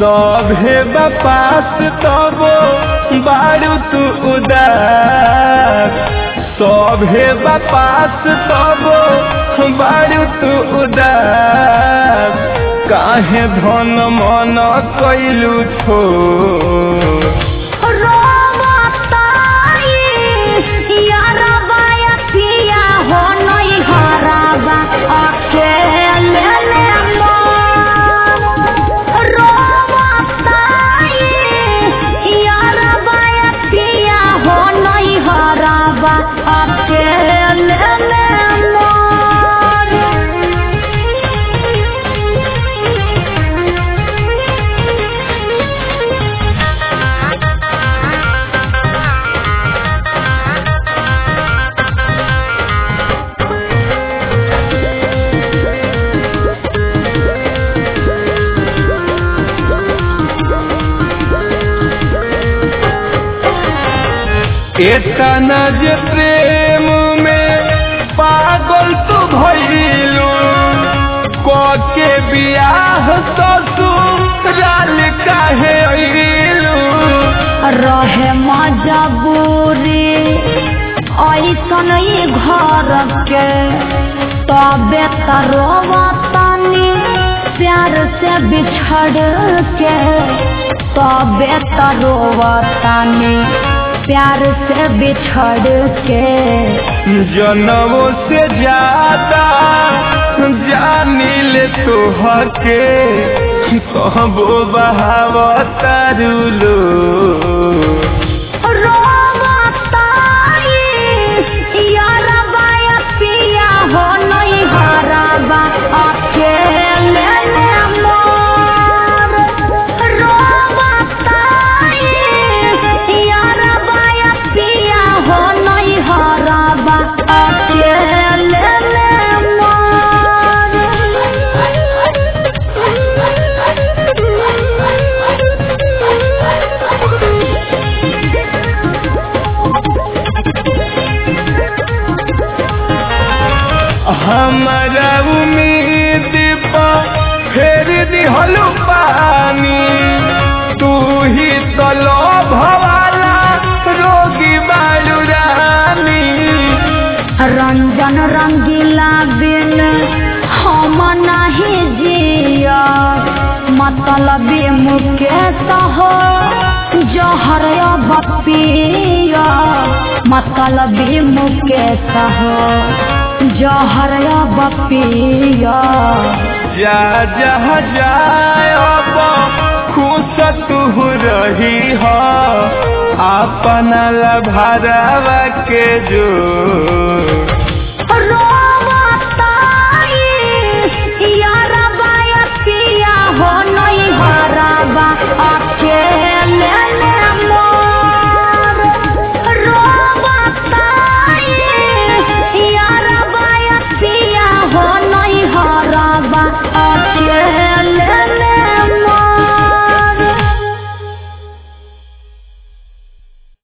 सभे बपास तबो बारू तू उदास सभे बपास तबो बारू तू उदास काहे धन मन कैलू छोड़ एतना जे प्रेम में पागल तू भइलू के बियाह ससुराल काहे अइलू रहे मजबूरी ऐसन ही घर के तबे तरोवतनी प्यार से बिछड़ के तबे तरोवतनी प्यार से बिछड़ के जनमों से ज्यादा जानिल तोहके कहबो बहावतारुलो हमारा उम्मीद पर फेर दिहलू पानी तू ही तलो भवाला रोगी बालू रानी रंजन रंगीला बिन हम नहीं जिया मतलब मुकेश हो जहर बपिया मतलब मुकेश हो जहर बपिया जा जा जाए खुश तू रही हो अपना लभारवा के जो